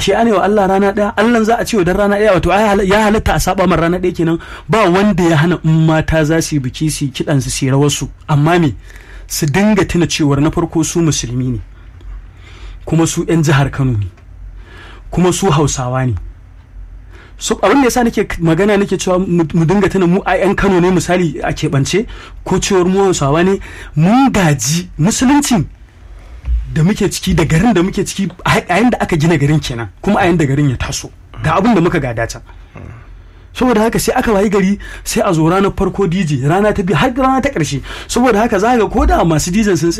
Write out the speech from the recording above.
ashe ana wa Allah rana ɗaya Allah za a ce wa dan rana ɗaya wato ya halatta a saba man rana ɗaya kenan ba wanda ya hana in mata za su yi biki su kiɗan su su rawar su amma me su dinga tuna cewar na farko su musulmi ne kuma su 'yan jihar Kano ne kuma su Hausawa ne so abin da yasa nake magana nake cewa mu dinga tuna mu a 'yan Kano ne misali a keɓance ko cewar mu Hausawa ne mun gaji musulunci da muke ciki da garin da muke ciki a yayin da aka gina garin kenan kuma a yayin da garin ya taso ga abin da muka gada can saboda haka sai aka wayi gari sai a zo ranar farko DJ rana ta biyu har rana ta ƙarshe saboda haka za ga ko da masu DJ sun